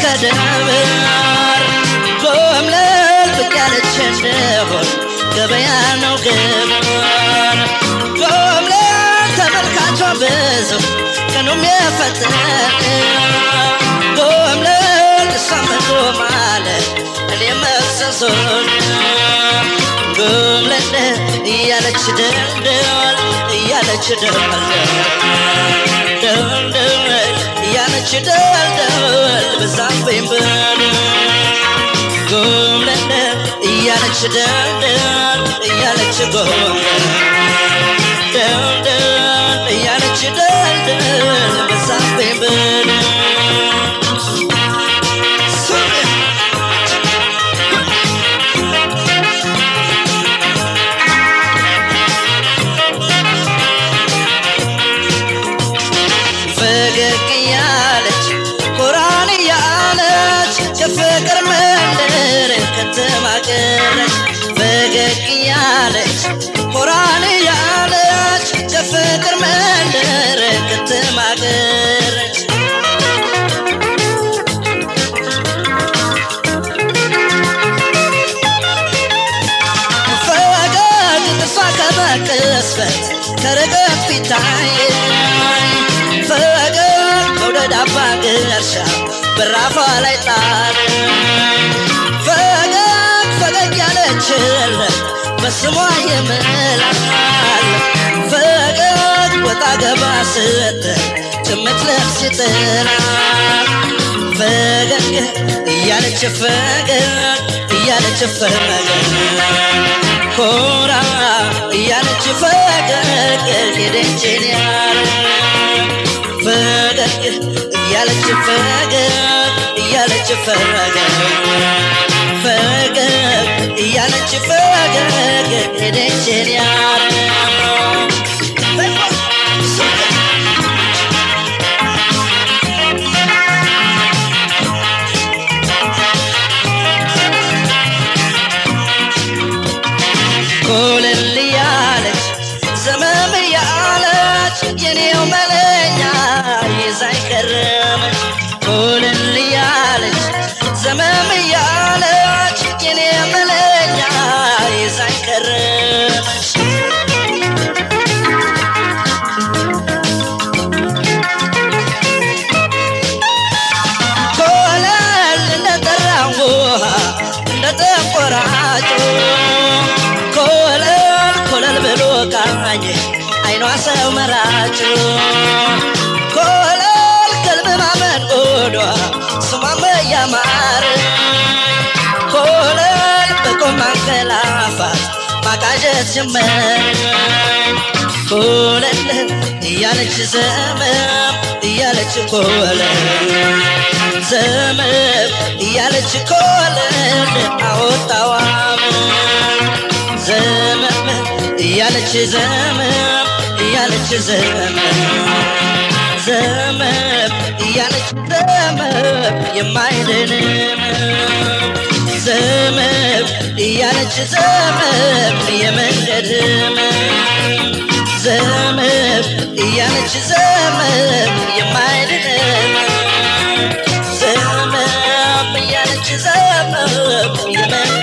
እስከ ደብር ጎምለል ብቅ ያለች እንደሆን ገበያ ነው ግብር ጎምለል ተመልካቿ ብዙ ቀኑም የፈጠነ ጎምለል እሷም ጎማለ እኔ መፍሰሱን ጎምለል እያለች ደልደል እያለች ደልደል ደልደል እያለች ደልደል በዛብኝ ብል ጎምለል እያለች ደልደል እያለች ጎምለል ደልደል እያለች ደልደል በዛብኝ ብል ፈገግ እያለች ኮራን እያለች የፍቅር መንደር ከተማ ቀረች ፈገግ እያለች ኮራን እያለች የፍቅር መንደር ከተማ ቀረች ፈገግ ጥርሷ ከመቅስፈት ከርቀት ፊታየኝ ፈገግ መውደድ አባ ግርሻ በራፏ ላይ ጣል ፈገግ ፈገግ ያለችለት በስሟ የምላል ፈገግ ወጣ ገባ ስትል ጭምት ልብስ ይጥላል ፈገግ እያለች ፈገግ እያለች ፈገግ ኮራ እያለች ፈገግ ሄደችን ያለ ፈገግ እያለች ፈገግ እያለች ፈገግ ፈገግ እያለች ፈገግ ሄደችን ያለ ኮለል እያለች ዘመም እያለች የኔው መለኛ ይዛኝ ከረመች ኮለል እያለች ዘመም እያለች የኔ መለኛ ይዛኝ ከረመች ኮለል እንደጠራው ውሃ እንደተቆራጮ ኮለል ኮለል ብሎ ቃኝ አይኗ ሰው መራጭ ኮለል ከልብ ማመን ጎዷ ስሟም ያማር ኮለል በቆም ማንቀላፋት ማቃዠት ጀመር ኮለል እያለች ዘመም እያለች ኮለል ዘመም እያለች ኮለል አወጣዋም ዘመም እያለች ዘመም እያለች ዘመም ዘመም እያለች ዘመም የማይድንም ዘመም እያለች ዘመም የመንገድም ዘመም እያለች ዘመም የማይድንም ዘመም እያለች ዘመም የመንገድ